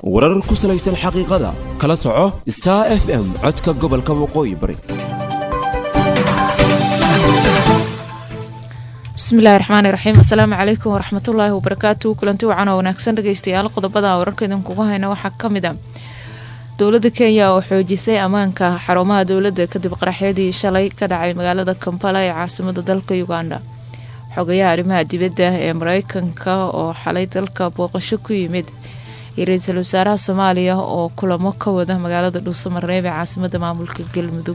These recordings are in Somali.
warar ku salaysan xaqiiqada kala soco star f m codka gobolka waqooyi bari bismillahi raxmaani raxiim assalaamu calaykum waraxmatullaahi wabarakaatu kulanti wacan oo wanaagsan dhegeystayaal qodobada wararka idinkugu hayna waxaa ka mid a dowladda kenya oo xoojisay ammaanka xarumaha dowladda kadib qaraxyadii shalay ka dhacay magaalada kampala ee caasimada dalka uganda xogayaha arrimaha dibadda ee mareykanka oo xalay dalka booqasho ku yimid iyo ra-iisul wasaaraha soomaaliya oo kulamo ka wada magaalada dhuusamareeb ee caasimada maamulka galmudug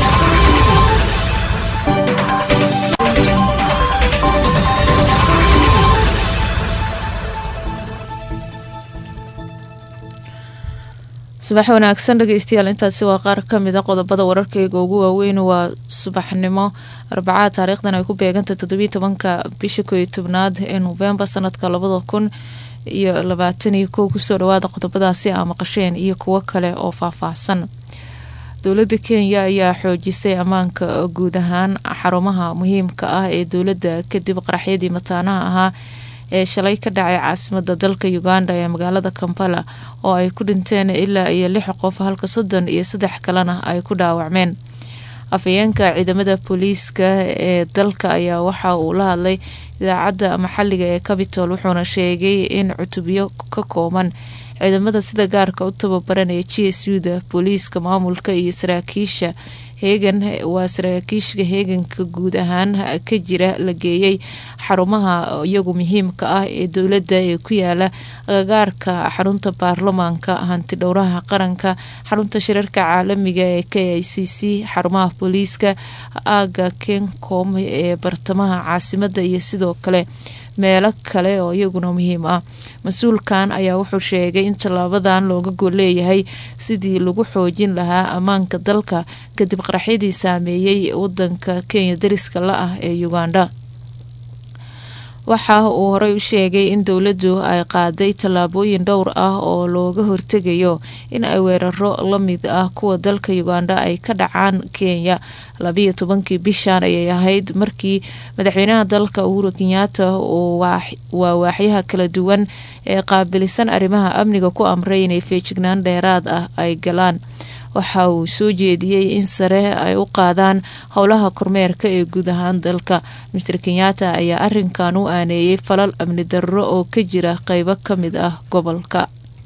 subax wanaagsan dhegeystayaal intaasi waa qaar kamid a qodobada wararkeyga ugu waaweyn waa subaxnimo arbacada taariikhdan ay ku beegantay toddobiyi tobanka bisha kooiyo tobnaad ee novembar sanadka labada kun iyo labaatan iyo kow kusoo dhawaada qodobadaasi aa maqasheen iyo kuwo kale oo faahfaahsan dowladda kenya ayaa xoojisay ammaanka guud ahaan xarumaha muhiimka ah ee dowladda kadib qaraxyadii mataanaha ahaa ee shalay ka dhacay caasimada dalka uganda ee magaalada kampala oo ay ku dhinteen ilaa iyo lix qof halka soddon iyo saddex kalena ay ku dhaawacmeen afhayeenka ciidamada booliiska ee dalka ayaa waxa uu la hadlay idaacadda maxaliga ee cabitol wuxuuna sheegay in cutubyo ka kooban ciidamada sida gaarka u tababaran ee g s u da booliiska maamulka iyo saraakiisha heegan waa saraakiisha heeganka guud ahaan ka jira la geeyay xarumaha iyagu muhiimka ah ee dowladda ee ku yaala agagaarka xarunta baarlamaanka hanti dhowraha qaranka xarunta shirarka caalamiga ee k i c c xarumaha booliiska aaga kencom ee bartamaha caasimada iyo sidoo kale meelo kale oo iyaguna muhiim ah mas-uulkan ayaa wuxuu sheegay in tallaabadan looga gol leeyahay sidii lagu xoojin lahaa ammaanka dalka kadib qaraxyadii saameeyey wadanka kenya dariska la ah ee uganda waxa uu horey u sheegay in dowladdu ay qaaday tallaabooyin dhowr ah oo looga hortegayo in ay weeraro la mid ah kuwa dalka uganda ay ka dhacaan kenya labiyo tobankii bishan ayay ahayd markii madaxweynaha dalka uhuru kenyaata uu waa waaxyaha kala duwan ee qaabilisan arrimaha amniga ku amray inay feejignaan dheeraad ah ay galaan waxa uu soo jeediyey in sare ay u qaadaan howlaha kormeerka ee guud ahaan dalka master kenyaata ayaa arinkan u aaneeyey falal amni darro oo ka jira qeybo ka mid ah gobolka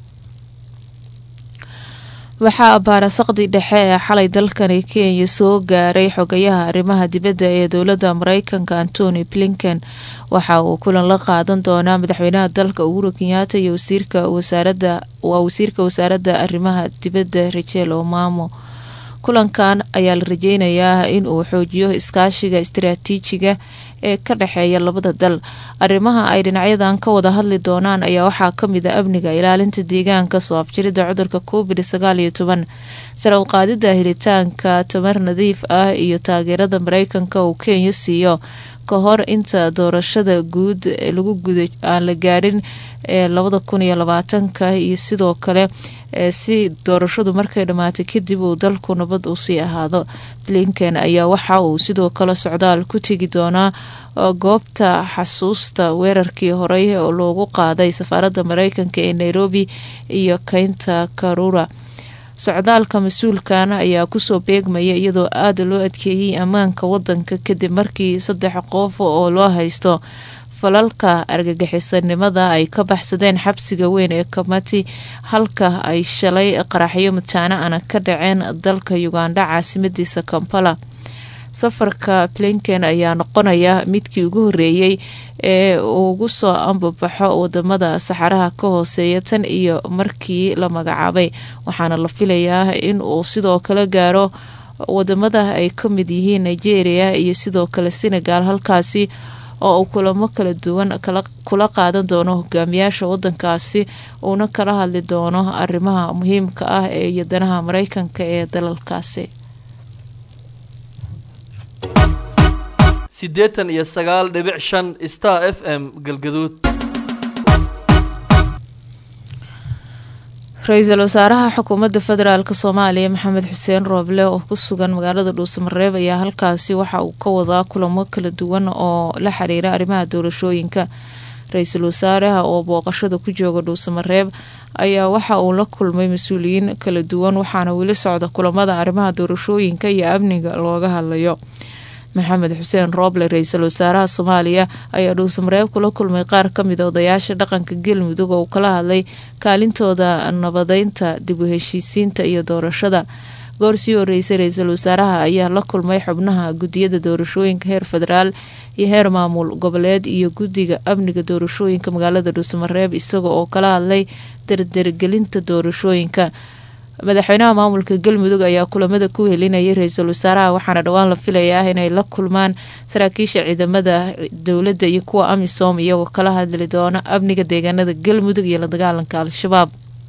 waxaa baarasaqdii dhexe ee xalay dalkani kenya soo gaaray xogayaha arrimaha dibadda ee dowladda mareykanka antony blinken waxa uu kulan la qaadan doonaa madaxweynaha dalka uhuru kenyaata iyo wasiirka wasaarada waa wasiirka wasaaradda arrimaha dibadda rachel omamo kulankan ayaa la rajeynayaa in uu xoojiyo iskaashiga istiraatiijiga ee ka dhexeeya labada dal arrimaha ay dhinacyadan ka wada hadli doonaan ayaa waxaa kamid a amniga ilaalinta deegaanka soo afjirida cudurka covid sagaal iyo toban sare u qaadida helitaanka tamar nadiif ah iyo taageerada mareykanka uu kenya siiyo ka hor inta doorashada guud lagu guda aan la gaadhin ee labada kun iyo labaatanka iyo sidoo kale si doorashadu markay dhammaatay kadib uu dalku nabad uu sii ahaado blinken ayaa waxa uu sidoo kale socdaal ku tegi doonaa goobta xasuusta weerarkii horey oo loogu qaaday safaaradda mareykanka ee nairobi iyo keynta karura socdaalka mas-uulkan ayaa kusoo beegmaya iyadoo aada loo adkeeyey ammaanka wadanka kadib markii saddex qof oo loo haysto falalka argagixisanimada ay ka baxsadeen xabsiga weyn ee kamati halka ay shalay qaraxyo mataano ana ka dhaceen dalka uganda caasimadiisa kampala safarka blinken ayaa noqonaya midkii ugu horeeyey ee ugu soo ambabaxo wadamada saxaraha ka hooseeya tan iyo markii la magacaabay waxaana la filayaa in uu sidoo kale gaaro wadamada ay ka mid yihiin nigeria iyo sidoo kale senegal halkaasi oo uu kulamo kala duwan kula qaadan doono hogaamiyaasha wadankaasi uuna kala hadli doono arrimaha muhiimka ah ee iyo danaha mareykanka ee dalalkaasi siddeetan iyo sagaal dhibic shan star f m galgaduud ra-iisul wasaaraha xukuumadda federaalk soomaaliya maxamed xuseen rooble oo ku sugan magaalada dhuusamareeb ayaa halkaasi waxa uu ka wadaa kulamo kala duwan oo la xiriira arrimaha doorashooyinka ra-iisul wasaaraha oo booqashada ku jooga dhuusamareeb ayaa waxa uu la kulmay mas-uuliyiin kala duwan waxaana weli socda kulamada arrimaha doorashooyinka iyo amniga looga hadlayo maxamed xuseen rooble ra-iisul wasaaraha soomaaliya ayaa dhuusamareeb kula kulmay qaar kamid a odayaasha dhaqanka galmudug oo uu kala hadlay kaalintooda nabadeynta dib u heshiisiinta iyo doorashada goor sii horeysay ra-iisul wasaaraha ayaa la kulmay xubnaha gudiyada doorashooyinka heer federaal iyo heer maamul goboleed iyo guddiga amniga doorashooyinka magaalada dhuusamareeb isaga oo kala hadlay dardargelinta doorashooyinka madaxweynaha maamulka galmudug ayaa kulamada ku helinayay ra-iisul wasaaraha waxaana dhowaan la filayaa inay la kulmaan saraakiisha ciidamada dowladda iyo kuwa amisom iyagoo kala hadli doona amniga deegaanada galmudug iyo la dagaalanka al-shabaab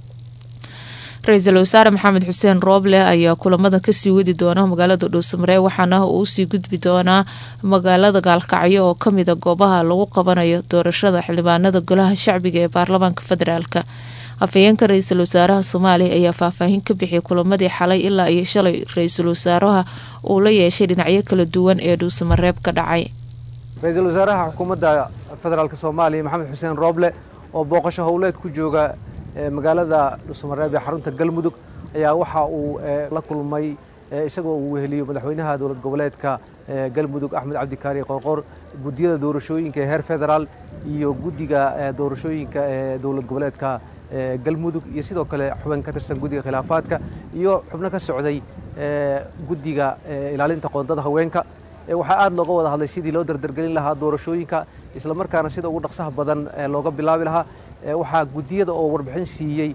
ra-iisul wasaare maxamed xuseen rooble ayaa kulamada kasii wadi doona magaalada dhuusamareeb waxaana uu usii gudbi doonaa magaalada gaalkacyo oo kamida goobaha lagu qabanayo doorashada xildhibaanada golaha shacbiga ee baarlamaanka federaalk afhayeenka ra-iisul wasaaraha soomaaliya ayaa faahfaahin ka bixiyay kulamadii xalay ilaa iyo shalay ra-iisul wasaaraha uu la yeeshay dhinacyo kala duwan ee dhuusamareeb ka dhacay ra-iisul wasaaraha xukuumadda federaalk soomaaliya maxamed xuseen rooble oo booqasho howleed ku jooga magaalada dhuusamareeb ee xarunta galmudug ayaa waxa uu la kulmay isagoo uu weheliyo madaxweynaha dowlad goboleedka galmudug axmed cabdikaari qoorqoor guddiyada doorashooyinka ee heer federaal iyo guddiga doorashooyinka ee dowlad goboleedka galmudug iyo sidoo kale xubin ka tirsan guddiga khilaafaadka iyo xubno ka socday guddiga ilaalinta qoondada haweenka waxaa aad looga wada hadlay sidii loo dardargelin lahaa doorashooyinka islamarkaana sida ugu dhaqsaha badan looga bilaabi lahaa waxaa guddiyada oo warbixin siiyey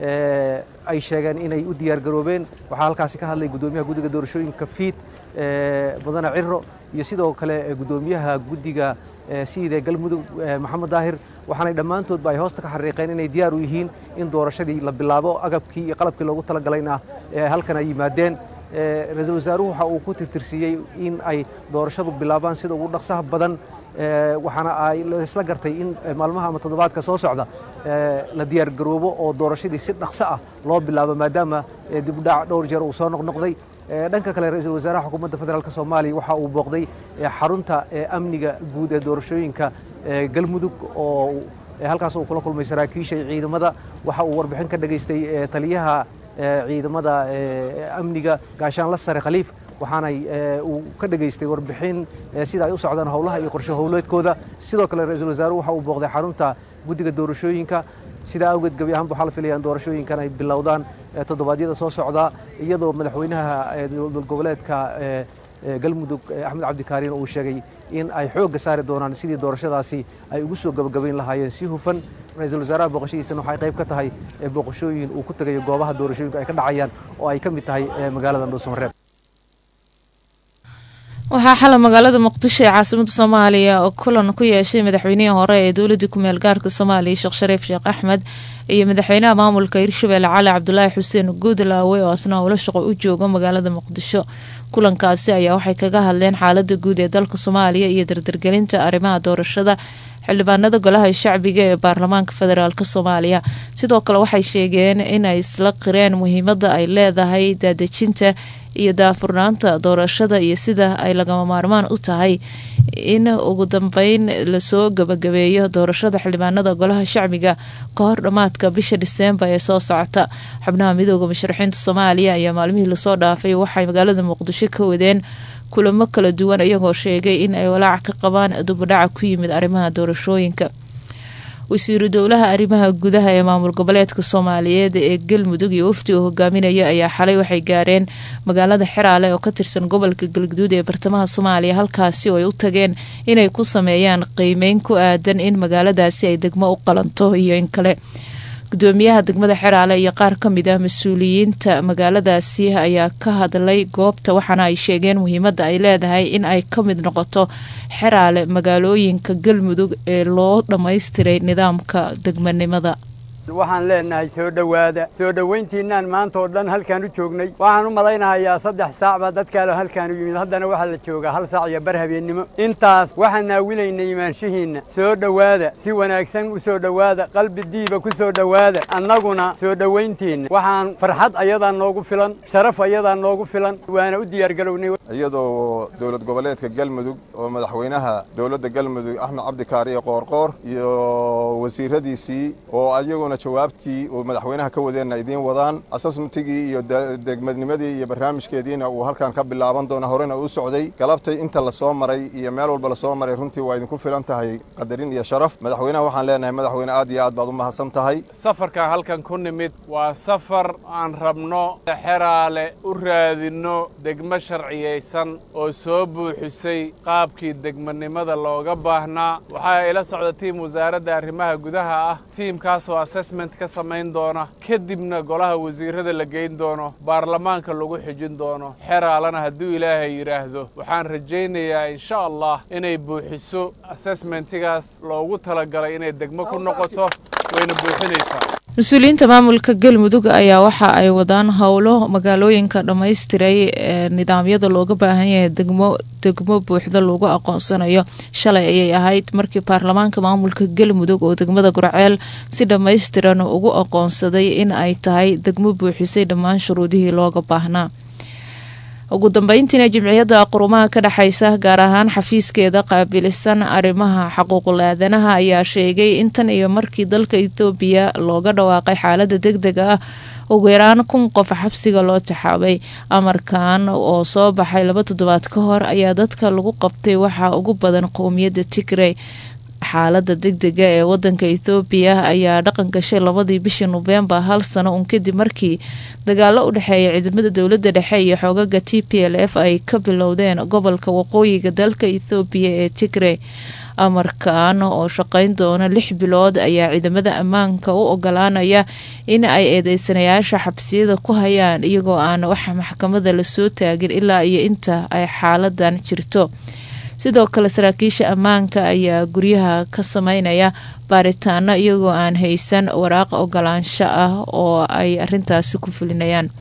ay sheegeen inay u diyaargaroobeen waxaa halkaasi ka hadlay guddoomiyaha guddiga doorashooyinka fiid mudane ciro iyo sidoo kale guddoomiyaha guddiga siide galmudug maxamed daahir waxaanay dhammaantoodba ay hoosta ka xariiqeen inay diyaar u yihiin in doorashadii la bilaabo agabkii iyo qalabkii loogu talagalayna halkan ay yimaadeen ra-iisul wasaaruhu waxa uu ku tirtirsiiyey in ay doorashadu bilaabaan sida ugu dhaqsaha badan waxaana ay isla gartay in maalmaha ama toddobaadka soo socda la diyaargaroobo oo doorashadii si dhaqso ah loo bilaabo maadaama dibudhac dhowr jeer uu soo noqnoqday dhanka kale ra-iisul wasaaraha xukuumadda federaalk soomaaliya waxa uu booqday xarunta amniga guud ee doorashooyinka galmudug oo halkaas uu kula kulmay saraakiisha ciidamada waxa uu warbixin ka dhageystay taliyaha ciidamada amniga gaashaanla sare khaliif waxaanay uu ka dhageystay warbixin sida ay u socdaan howlaha iyo qorshe howleedkooda sidoo kale ra-iisul wasaaruhu waxa uu booqday xarunta guddiga doorashooyinka sidaa awgeed gebi ahaanba waxaa la filaya in doorashooyinkan ay bilowdaan toddobaadyada soo socda iyadoo madaxweynaha dowlad goboleedka galmudug axmed cabdikaariin uu sheegay in ay xoogga saari doonaan sidii doorashadaasi ay ugu soo gabagabayn lahaayeen si hufan ra-iisul wasaaraha booqashadiisana waxay qayb ka tahay booqashooyin uu ku tegayo goobaha doorashooyinku ay ka dhacayaan oo ay ka mid tahay magaalada dhuusamareeb waxaa xalay magaalada muqdisho ee caasimada soomaaliya oo kulan ku yeeshay madaxweynihii hore ee dowladii kumeel gaarka soomaaliya sheekh shariif sheekh axmed iyo madaxweynaha maamulka hirshabelle cali cabdulaahi xuseen guudlaawe oo asna howlo shaqo u jooga magaalada muqdisho kulankaasi ayaa waxay kaga hadleen xaalada guud ee dalka soomaaliya iyo dardargelinta arrimaha doorashada xildhibaanada golaha shacbiga ee baarlamaanka federaalk soomaaliya sidoo kale waxay sheegeen inay isla qireen muhiimada ay leedahay daadejinta iyo daafurnaanta doorashada iyo sida ay lagama maarmaan u tahay in ugu dambeyn lasoo gabagabeeyo doorashada xildhibaanada golaha shacbiga ka hor dhammaadka bisha dhiseembar ee soo socota xubnaha midooda musharaxiinta soomaaliya ayaa maalmihii lasoo dhaafay waxay magaalada muqdisho ka wadeen kulamo kala duwan iyagoo sheegay in ay walaac ka qabaan dubadhaca ku yimid arrimaha doorashooyinka wasiiru dowlaha arrimaha gudaha ee maamul goboleedka soomaaliyeed ee galmudug iyo wafdi uu hogaaminaya ayaa xalay waxay gaareen magaalada xeraale oo ka tirsan gobolka galguduud ee bartamaha soomaaliya halkaasi oo ay u tageen inay ku sameeyaan qiimeyn ku aadan in magaaladaasi ay degmo u qalanto iyo in kale gudoomiyaha degmada xeraale iyo qaar ka mid ah mas-uuliyiinta magaaladaasi ayaa ka hadlay goobta waxaana ay sheegeen muhiimada ay leedahay in ay ka mid noqoto xeraale magaalooyinka galmudug ee loo dhammaystiray nidaamka degmanimada waxaan leenahay soo dhowaada soo dhowayntiinaan maanta oo dhan halkaan u joognay waxaan u malaynahayaa saddex saac baa dadkaale halkaan u yimid haddana waxaa la joogaa hal saac iyo bar habeennimo intaas waxaan naawilaynay imaanshihiinna soo dhowaada si wanaagsan u soo dhowaada qalbi diiba ku soo dhowaada annaguna soo dhowayntiinna waxaan farxad ayadaa noogu filan sharaf ayadaa noogu filan waana u diyaargarownay iyadoo dowlad goboleedka galmudug oo madaxweynaha dowladda galmudug axmed cabdikaariyo qoorqoor iyo wasiiradiisii oo ayaguna jawaabtii uu madaxweynaha ka wadeenna idiin wadaan asasmentigii iyo degmadnimadii iyo barnaamijkeediina uu halkan ka bilaaban doona horena u socday galabtay inta lasoo maray iyo meel walba lasoo maray runtii waa idinku filan tahay qadarin iyo sharaf madaxweynaha waxaan leenahay madaxweyne aad iyo aad baad u mahadsan tahay safarkan halkan ku nimid waa safar aan rabno xeraale u raadinno degmo sharciyaysan oo soo buuxisay qaabkii degmanimada looga baahnaa waxaa ila socda tiim wasaaradda arrimaha gudaha ah tiimkaasoo assessment ka samayn doona kadibna golaha wasiirrada la geyn doono baarlamaanka lagu xijin doono xeraalana hadduu ilaahay yidhaahdo waxaan rajaynayaa insha allah inay buuxiso assessmentigaas loogu talagalay inay degmo ku noqoto wayna buuxinaysaa mas-uuliyiinta maamulka galmudug ayaa waxa ay wadaan howlo magaalooyinka dhammaystiray ee nidaamyada looga baahan yahay degmo degmo buuxda lagu aqoonsanayo shalay ayay ahayd markii baarlamaanka maamulka galmudug oo degmada gurceel si dhammaystiran ugu aqoonsaday in ay tahay degmo buuxisay dhammaan shuruudihii looga baahnaa ugu dambeyntiina jimciyadda qurumaha ka dhexaysa gaar ahaan xafiiskeeda qaabilisan arrimaha xaquuqul aadanaha ayaa sheegay in tan iyo markii dalka etoobiya looga dhawaaqay xaalada deg deg ah ugu yaraan kun qof xabsiga loo taxaabay amarkan oo soo baxay laba toddobaad ka hor ayaa dadka lagu qabtay waxaa ugu badan qowmiyadda tigrey xaalada degdega ee wadanka ethoobiya ayaa dhaqan gashay labadii bishii noofembar hal sano un kadib markii dagaalo u dhexeeya ciidamada dowladda dhexe iyo xoogaga t p l f ay ka bilowdeen gobolka waqooyiga dalka ethoobiya ee tigrey amarkan oo shaqeyn doona lix bilood ayaa ciidamada ammaanka u ogolaanaya in ay eedeysanayaasha xabsiyada ku hayaan iyagoo aan wax maxkamada lasoo taagin ilaa iyo inta ay xaaladan jirto sidoo kale saraakiisha ammaanka ayaa guryaha ka sameynaya baaritaano iyagoo aan haysan waraaq ogolaansho ah oo ay arintaasi ku fulinayaan